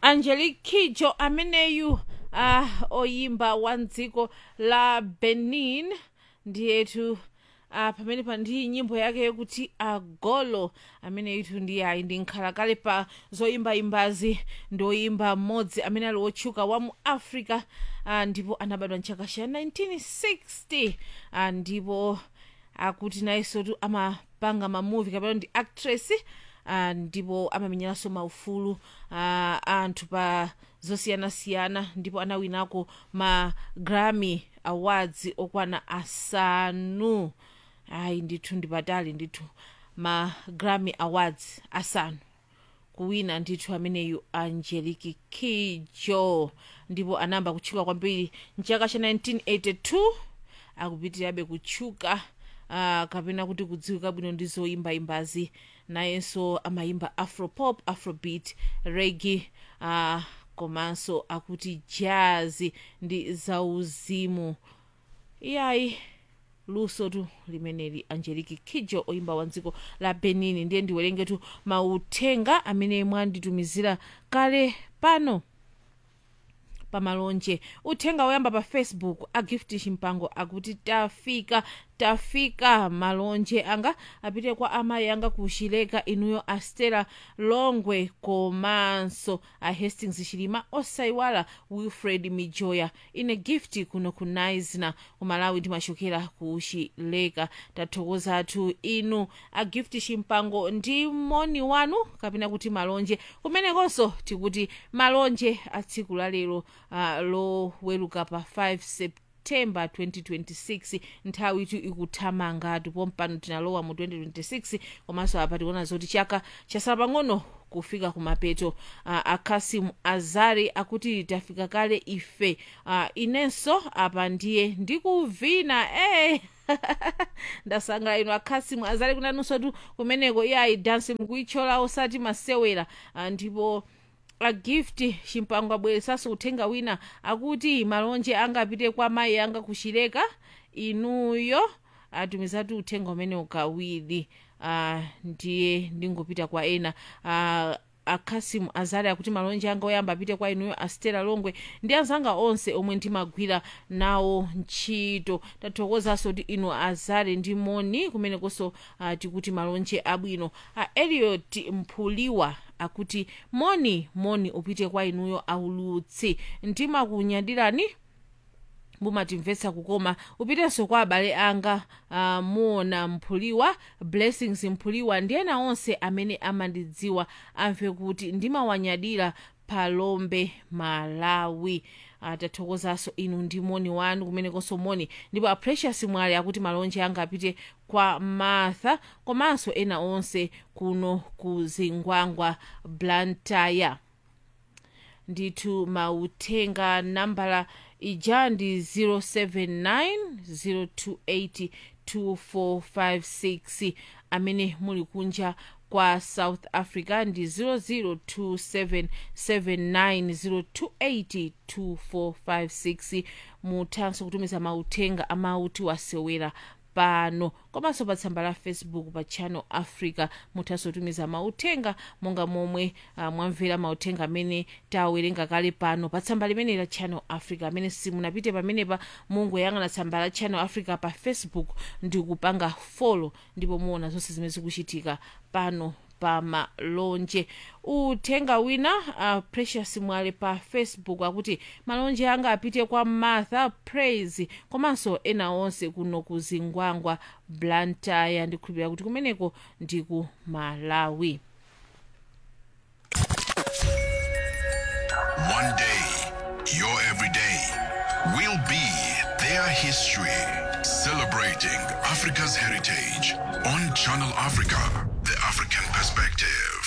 angelique kidjo ameneyu uh, oyimba wa mdziko la benin ndiyetu uh, pamene pa ndi nyimbo yake yokuti agolo amene itu ndi ayi ndi nkhalakale pa zoyimbayimbazi ndoyimba mmodzi amene ali wotchuka wa mu africa uh, ndipo anabadwa mchaka cha 1960 uh, ndipo akuti nayensotu amapanga mamuvi kapena ndi actress uh, ndipo amamenyeranso maufulu uh, anthu pa zosiyanasiyana ndipo anawinako ma grammy awards okwana asanu ayi ndithu ndipatali ndithu ma grammy awards asanu kuwina ndithu ameneyu angelique kidjo ndipo anayamba kutchuka kwambiri mchaka cha 1982 akupitirirabe kutchuka uh, kapena kuti kudziwika bwino ndi zoyimbayimbazi nayenso amayimba afropop afrobeat regi uh, komanso akuti jazz ndi zauzimu iyayi luso tu limeneli angelique kidjo oyimba wa dziko la benin ndiye ndiwerengetu mauthenga amene mwanditumizira kale pano pamalonje uthenga woyamba pa facebook agift chimpango akuti tafika tafika malonje anga apite kwa amayi anga kuchileka inuyo astela longwe komanso a hastings chilima osayiwala wilfred mijoya ine gift kuno ku naisna kumalawi ndimachokera kuchileka tathokozatu inu a gift chimpango ndi moni wanu kapena kuti malonje kumenekonso tikuti malonje a tsiku la lero uh, loweruka pa 5 september september 2026 nthawi itu ikuthamangatu pompano tinalowa mu 2026 komanso apa tikuona zoti chaka chasala pang'ono kufika kumapeto uh, akasimu azari akuti tafika kale ife uh, inenso apa ndiye ndikuvina eh. ndasanga ino akhasimu azali kunanunso tu kumeneko iyayi dansi mukuichola osati masewera uh, ndipo agift chimpango abweresanso uthenga wina akuti malonje angapite kwa mayi anga kuchileka inuyo atumizatu uthenga umene ukawiri uh, ndiye ndingopita kwa ena uh, akhasimu azali akuti malonje anga oyamba apite kwa inuyo astela longwe ndi anzanga onse omwe ndimagwira nawo ntchito tathokozanso kuti inu azali ndi moni kumenekonso uh, tikuti malonje abwino uh, eliot mphuliwa akuti moni moni upite kwa inuyo aulutsi ndimakunyadirani mumatimvetsa kukoma upitenso kwa abale anga uh, muona mphuliwa blessings mphuliwa ndi ena onse amene amandidziwa amve kuti ndimawanyadira palombe malawi uh, tathokozanso inu ndi moni wanu kumenekonso moni ndipo a precious mwale akuti malonje anga apite kwa martha komanso ena onse kuno ku zingwangwa blantyre ndithu mauthenga nambala ija ndi 079 028 amene muli kunja kwa south africa ndi 0027790282456 muthanso kutumiza mauthenga amauti wasewera pano komanso pa tsamba la facebook pa channel africa muthanso kutumiza mauthenga monga momwe uh, mwamvera mauthenga amene tawerenga kale pano pa tsamba limene la channel africa amene simunapite pamenepa mungoyang'ana tsamba la channel africa pa facebook ndi kupanga follow ndipo muona zonse zimene zikuchitika pano pamalonje uthenga wina uh, precious mwale pa facebook akuti malonje anga apite kwa martha praise komanso ena onse kuno ku zingwangwa blantyre ndikhulupirira kuti kumeneko ndi ku malawi One day, your everyday will be their history. Celebrating Africa's heritage on Channel Africa, the African perspective.